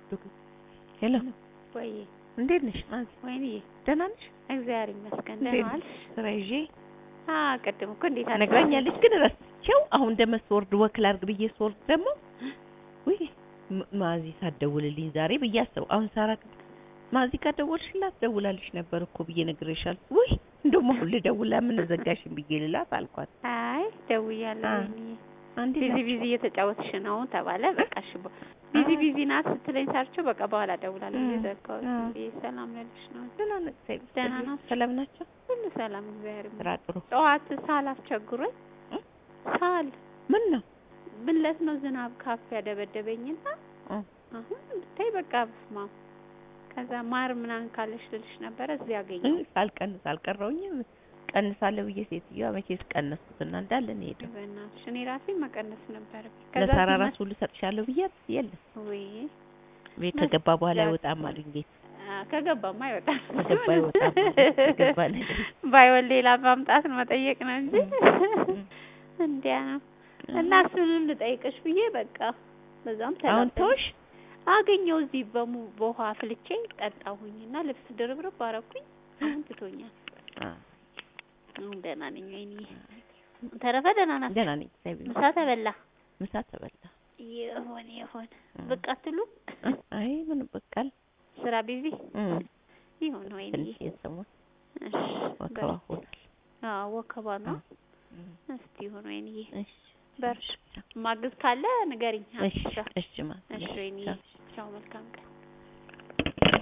ሄሎ ወይ እንዴት ነሽ ማዚ? ወይኔ ደህና ነሽ? እግዚአብሔር ይመስገን እንዴት ደህና ነሽ? ዋልሽ? ስራ ይዤ አ ቅድም እኮ እንዴት አለ ነግራኛለች፣ ግን ረስቼው አሁን ደመ ስወርድ ወክ ላድርግ ብዬ ስወርድ ደግሞ ውይ ም- ማዚ ሳትደውልልኝ ዛሬ ብዬ አስበው አሁን ሳራ ማዚ ካደወልሽላት ደውላልሽ ነበር እኮ ብዬ ነግሬሻል። ውይ እንደውም አሁን ልደውላ ምን ዘጋሽን ብዬ ልላት አልኳት። አይ ደውያለሁ አ፣ ወይኔ አንዴ ቢዚ ናቸው። ቢዚ እየተጫወትሽ ነው ተባለ በቃ እሺ በ- ቢዚ አ። ቢዚ ናት ስትለኝ ሳርቸው በቃ በኋላ ደውላለሁ እ፣ ብዬ ዘጋሁት አ። ብዬ ሰላም ልልሽ ነው ደህና ነው፣ እግዚአብሔር ደህና ይመስገን። ናቸው? ሰላም ናቸው? ሁሉ ሰላም እግዚአብሔር ስራ ይመስገን ጥሩ። ጠዋት ሳል አስቸግሮኝ እ? ሳል ምን ነው? ብለት ነው ዝናብ ካፍ ያደበደበኝና እ፣ አሁን ብታይ በቃ በስመ አብ ከዛ ማር ምናምን ካለሽ ልልሽ ነበረ እዚህ እ፣ ያገኘው ሳልቀንስ አልቀረውኝም። ቀንሳለሁ ብዬ ሴትዮዋ መቼስ ቀነስኩትና እንዳለ ነው የሄደው። በእናትሽ እኔ ራሴ መቀነስ ነበረብኝ ለሳራ ሲመ- ራሱ ሁሉ ሰጥሻለሁ ብያት የለም ወይ ቤት መስ- ከገባ በኋላ ያ- አይወጣም አሉኝ። ቤት አ፣ ከገባማ አይወጣም ከገባ አይወጣም ከገባ ነገር ባይሆን ሌላ ማምጣት ነው መጠየቅ ነው እንጂ እም። እንዲያ ነው እና እሱንም ልጠይቅሽ ብዬ በቃ በዛም አሁን ተላጠኝ ተውሽ? አገኘው እዚህ በሙ በውሃ ፍልቼ ጠጣሁኝና ልብስ ድርብርብ አረኩኝ አሁን ትቶኛል አ፣ አሁን ደህና ነኝ ወይኔ ተረፈ ደህና ናት ደህና ነኝ እግዚአብሔር ምሳ ተበላ ምሳ ተበላ። ይሆን ይሆን እም። ብቅ አትሉ እ፣ አይ ምን በቃል ስራ ቢዚ እም፣ ይሆን ወይኔ ትንሽ የሰሞን እሺ ወከባ ሆኗል። አዎ ወከባ ነው እም፣ እስቲ ይሁን ወይኔ እሺ በርሽ ማግዝ ካለ ንገሪኝ እሺ አትሻ እሺ ማለት እሺ ወይኔ ቻው መልካም ቀን